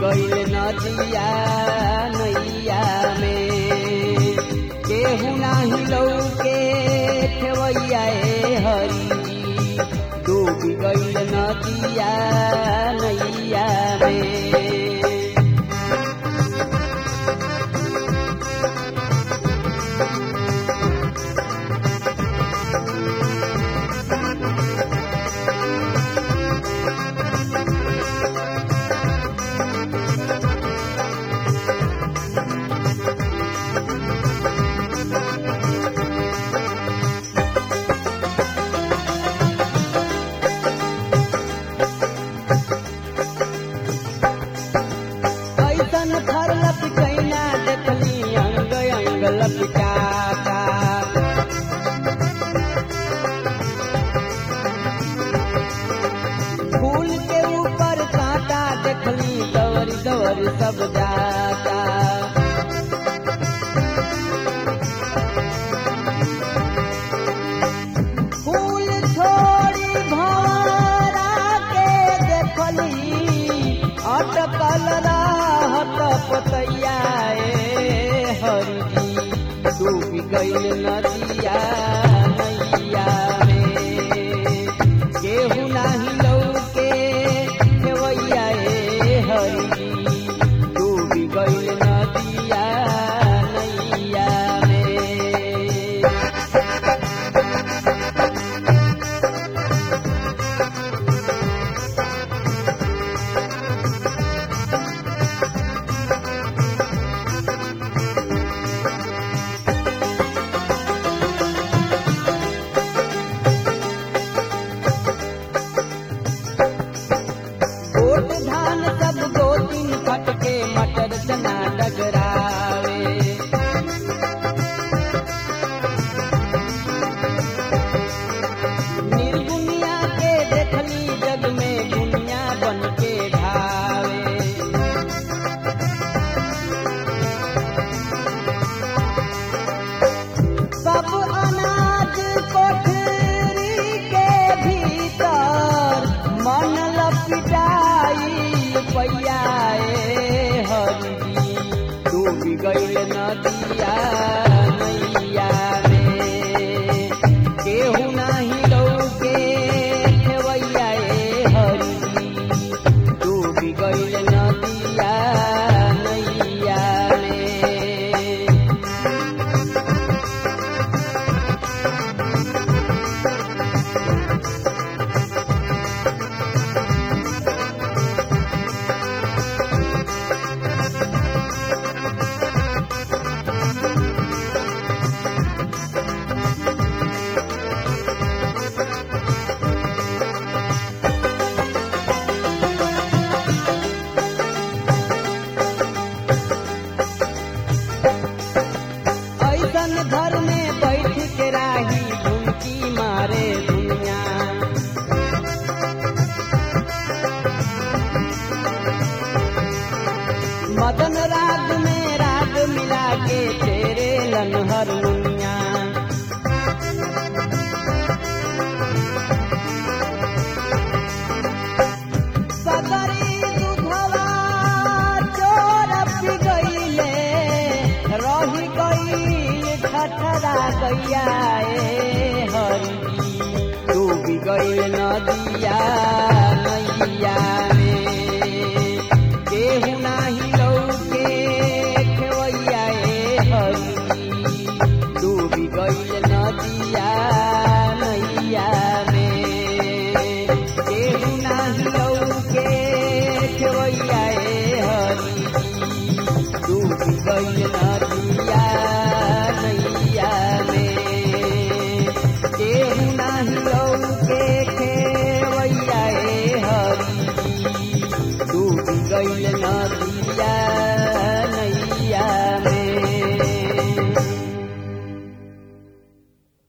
गईल नदिया नैया में केहू नाही लौके खेवैया ए हरि डूब गईल नदिया नैया में ऐसन थर लपकैना देखली अंग अंग लपकाता फूल के ऊपर कांटा देखली दवर दवर सब जाता फूल छोड़ी भंवरा के देखली अटकल रहत पतैया ए हरजी डूब गईल नदिया नैया में केहू नाही लौके खेवैया ए हरजी डूब गईल नदिया नैया में गोट धान सब दो तीन फटके मटर चना डगरावे निर्गुनिया के देखली जग में दुनिया बन के ढावे सब अनाज कोठरी के भीतर मन लपिटाई पैया ए हरी डूब गईल नदिया नैया में केहू नाही लौके खेवैया ए हरी डूब गईल नदिया नैया में ऐसन घर में बैठ के राही झुमकी मारे दुनिया मदन राग में राग मिला के तेरे लनहर मुनिया सगरी दुधवा चोर पी गईले रही गई ठठरा गैया ए हरी डूब गई नदिया नैया में केहू नाही लौके खेवैया ए हरी डूब गई नदिया नैया में केहू नाही लौके खेवैया ए हरी डूब गई नदिया